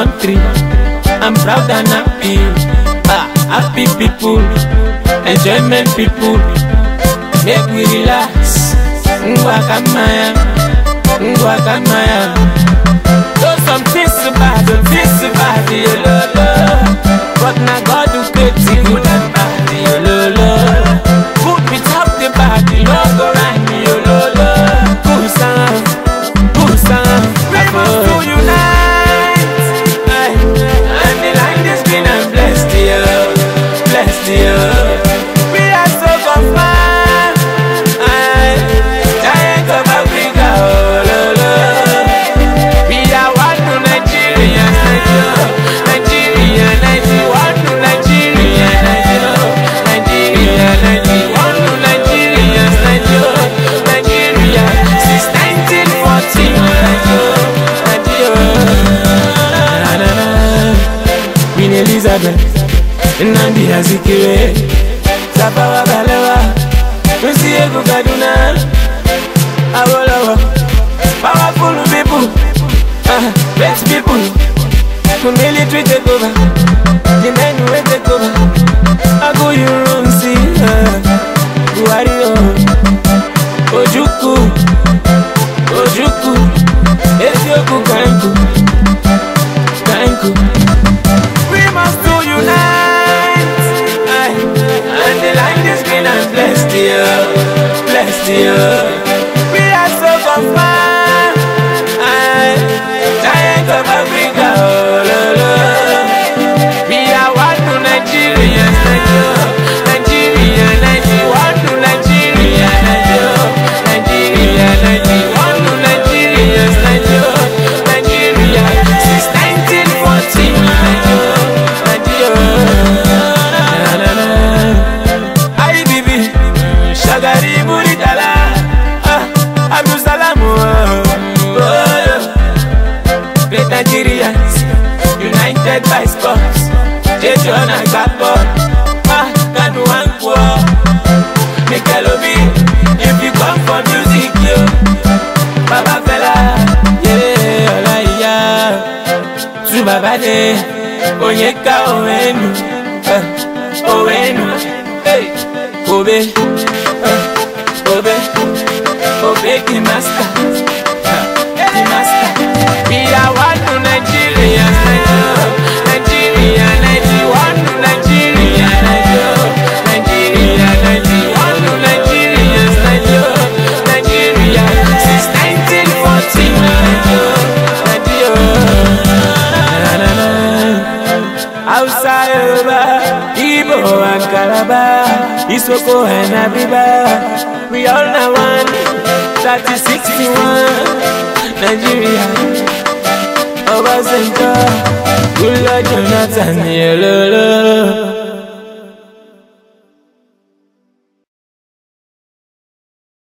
country. I'm proud and happy. Ah, happy people, enjoyment people. Make we relax. Ngwa kamaya, ngwa kamaya. So some things bad, some things bad, yo lo lo. But na God who create the good and bad, yo lo lo. Good without the bad, no go right, yo lo lo. Good sound, good sound. We must to unite. Aye. And the land is green and blessed, yo, blessed, yo. We are so confirmed. Aye. Giant of Africa, oh lo lo. We are one to Nigeria, Nigeria, Nigeria, Nigeria, one to Nigeria, Nigeria, Nigeria, Nigeria, one to Nigeria, Nigeria, Nigeria, since 1914, Nigeria, Nigeria. Queen Elizabeth, Nnamdi Azikiwe, Tafawa Balewa, Nsiegu Kaduna, Awolowo, powerful people, uh, great people, the military take over, the men who take over, Agu Yurunsi, uh, Buhari, oh, Ojukwu, Ojukwu, Ezioku Kanku, Kanku. We must to unite, aye, and the land is green and blessed, yeah, blessed, yeah. We are so confirmed, aye, giant of Africa, oh, lo, lo. We are one to Nigeria, Nigeria, Nigeria, Nigeria, one to Nigeria, Nigeria, Nigeria, Nigeria, one to Nigeria, Nigeria, Nigeria, since 1914, Nigeria, Nigeria. IBB, Shagari Muritala, ah, Abdul Salam, oh, oh, yeah. Great Nigerians, united by sports. Jason and Gabbo, ah, Kanu and Kwo. Nickelobi, if you come for music, yo. Baba Fela, yeah, Olaiya. Tu Baba De, Onyeka Owenu, eh, Owenu, hey, Kobe, eh, Kobe, Kobe the master, eh, the master. We are one to Nigeria, Nigeria, Nigeria, Nigeria, one to Nigeria, Nigeria, Nigeria, Nigeria, one to Nigeria, Nigeria, Nigeria, since 1914, Nigeria, Nigeria. Hausa, Yoruba, Igbo and Calabar, Isoko and Abiba, we all now one, 3061, Nigeria. Obasanjo, Goodluck Jonathan, yellow.